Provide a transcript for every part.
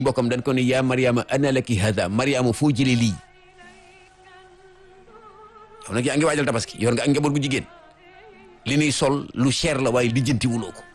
mbokkam dañ ko ne yaa mariama ana laki hada mariama foo jëlee lii yow nag yaa ngi waajal tabaski yor nga ak njaboot gu jigéen li ñuy sol lu cher la waaye lijjanti wuloo ko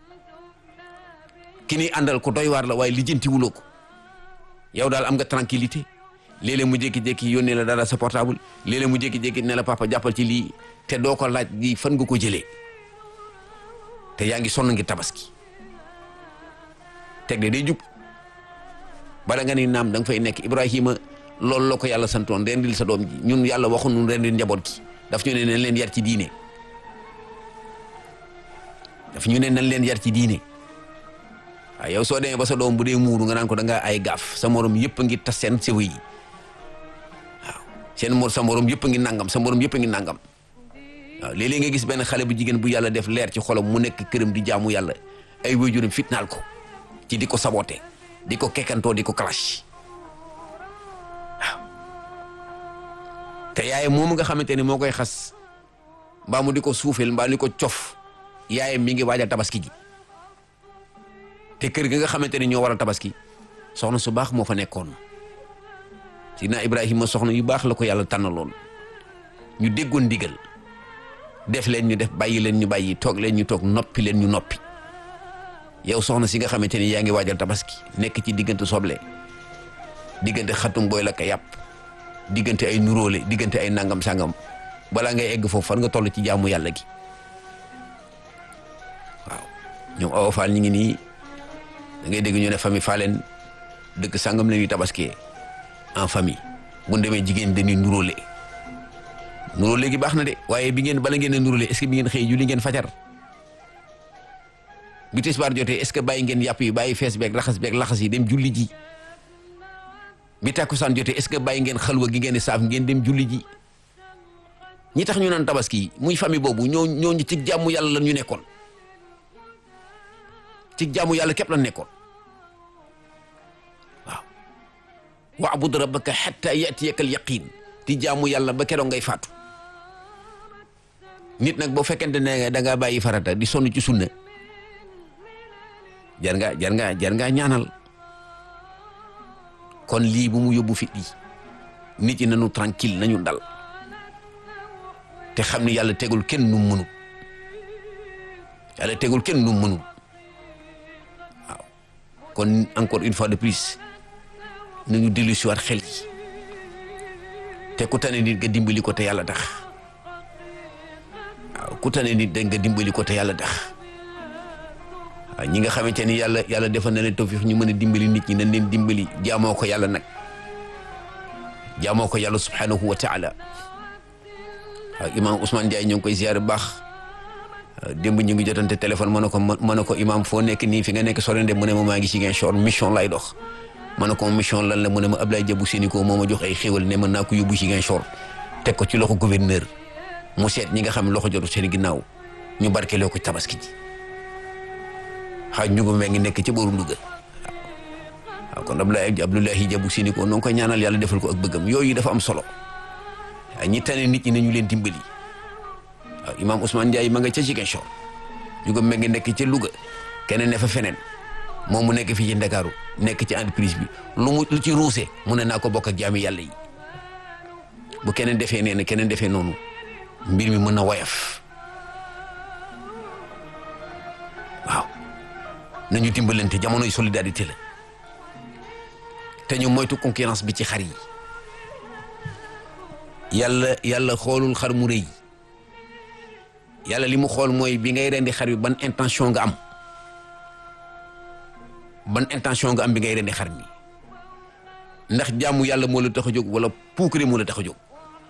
ki ñuy àndal ko doy waar la waaye lijjanti wuloo ko yow daal am nga tranquillité léeg-léeg mu jékki-jékki yónnee la dara sa portable léeg-léeg mu jékki-jékki ne la papa jàppal ci lii te doo ko laaj di fan nga ko jëlee te yaa ngi sonn ngi tabaski teg de day jub bala nga ni naam da nga fay nekk Ibrahima loolu la ko yàlla santoon rendil sa doom ji ñun yàlla waxu nu rendil njaboot gi daf ñu ne nañ leen yar ci diine daf ñu ne nañ leen yar ci diine waaw yow soo demee ba sa doom bu dee muuru nga naan ko da ngaa ay gaaf sa morom yëpp a ngi tas seen sew yi waaw seen mor sa morom yëpp a ngi nangam sa morom yëpp a ngi nangam waaw léeg-léeg nga gis benn xale bu jigéen bu yàlla def leer ci xolam mu nekk këram di jaamu yàlla ay waajuram fitnaal ko ci di ko saboté di ko kekkantoo di ko clash waaw te yaay moom nga xamante ni moo koy xas mbaa mu di ko suufeel mbaa di ko cof yaayam mi ngi waajal tabaski gi te kër gi nga xamante ni ñoo waral tabaski soxna su baax moo fa nekkoon sidna Ibrahima soxna yu baax la ko yàlla tànnaloon ñu déggoon ndigal def leen ñu def bàyyi leen ñu bàyyi toog leen ñu toog noppi leen ñu noppi yow soxna si nga xamante ni yaa ngi waajal tabaski nekk ci diggante soble diggante xatum booy la ka yàpp diggante ay nuróole diggante ay nangam sangam balaa ngay egg foofu fan nga toll ci jaamu yàlla gi waaw ñoom awa faal ñi ngi nii da ngay dégg ñu ne famille faaleen dëkk sangam la ñuy tabaskee en famille bu ñu demee jigéen dañuy nuróole nuróole gi baax na de waaye bi ngeen bala ngeen a nuróole est-ce que bi ngeen xëy julli ngeen fajar bi tisbaar jotee est-ce que bàyyi ngeen yàpp yi bàyyi fees beeg raxas beeg laxas yi dem julli ji bi takkusaan jotee est-ce que bàyyi ngeen xalwa gi ngeen di saaf ngeen dem julli ji ñi tax ñu naan tabaski muy famille boobu ñoo ñoo ñu ci jàmmu yàlla la ñu nekkoon ci jàmmu yàlla képp la nekkoon waaw wa'bud rabbaka hatta ya'tiyaka al-yaqin ci jàmmu yàlla ba keroog ngay faatu nit nag boo fekkente ne da ngaa bàyyi farata di sonn ci sunna jar nga jar nga jar ngaa ñaanal kon lii bu mu yóbbu fit yi nit ñi nañu tranquille nañu dal te xam ni yàlla tegul kenn nu mënul yàlla tegul kenn nu mënul waaw kon encore une fois de plus nañu dellu si waat xel yi te ku tane nit nga dimbali ko te yàlla tax waaw ku tane nit da nga dimbali ko te yàlla tax waaw ñi nga xamante ni yàlla yàlla defal na leen tawfiix ñu mën a dimbali nit ñi nañ leen dimbali jaamoo ko yàlla nag jaamoo ko yàlla subhanahu wa taala waaw imaam Ousmane Ndiaye ñoo ngi koy ziar bu baax démb ñu ngi jotante téléphone ma ne ko ma ne ko imaam foo nekk nii fi nga nekk sore de mu ne ma maa ngi si Ziguinchor mission lay dox ma ne ko mission lan la mu ne ma Ablaye Diabou Sénico moo ma jox ay xéwal ne mën naa ko yóbbu Ziguinchor teg ko ci loxo gouverneur mu seet ñi nga xam ne loxo jotu seen ginnaaw ñu barkeloo ko tabaski ji xaaj ñu ko ngi nekk ci booru Louga waaw kon Abdoulaye Abdoulaye Diabou Sénico noo ngi koy ñaanal yàlla defal ko ak bëggam yooyu dafa am solo waaw ñi tane nit ñi nañu leen dimbali waaw imaam Ousmane Ndiaye ma nga ca Ziguinchor ñu ko ngi nekk ca Louga keneen ne fa feneen moom mu nekk fii ci Ndakaaru nekk ci entreprise bi lu mu lu ci ruuse mu ne naa ko bokk ak jaami yàlla yi bu keneen defee nee na keneen defee noonu mbir mi mën na woyof waaw nañu dimbalante jamonoy solidarité la te ñu moytu concurrence bi ci xar yi yàlla yàlla xoolul xar mu rëy yàlla li mu xool mooy bi ngay rendi xar bi ban intention nga am ban intention nga am bi ngay rendi xar mi ndax jaamu yàlla moo la tax a jóg wala puukare moo la tax a jóg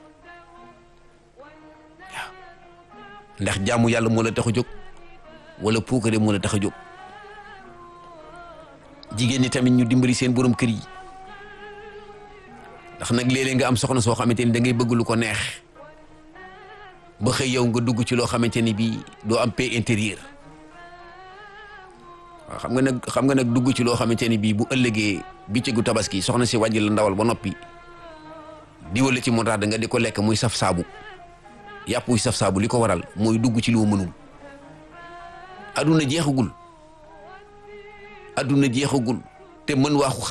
waaw ndax jaamu yàlla moo la tax a jóg wala puukare moo la tax a jóg jigéen ñi tamit ñu dimbali seen borom kër yi ndax nag léeg-léeg nga am soxna soo xamante ni da ngay bëgg lu ko neex ba xëy yow nga dugg ci loo xamante ni bii doo am paix intérieur waaw xam nga nag xam nga nag dugg ci loo xamante ni bii bu ëllëgee bëccëgu tabaski soxna si wàjj la ndawal ba noppi di wala ci montaade nga di ko lekk muy saf saabu yàpp muy saf saabu li ko waral mooy dugg ci loo mënul aduna jeexagul aduna jeexagul te mën waaxu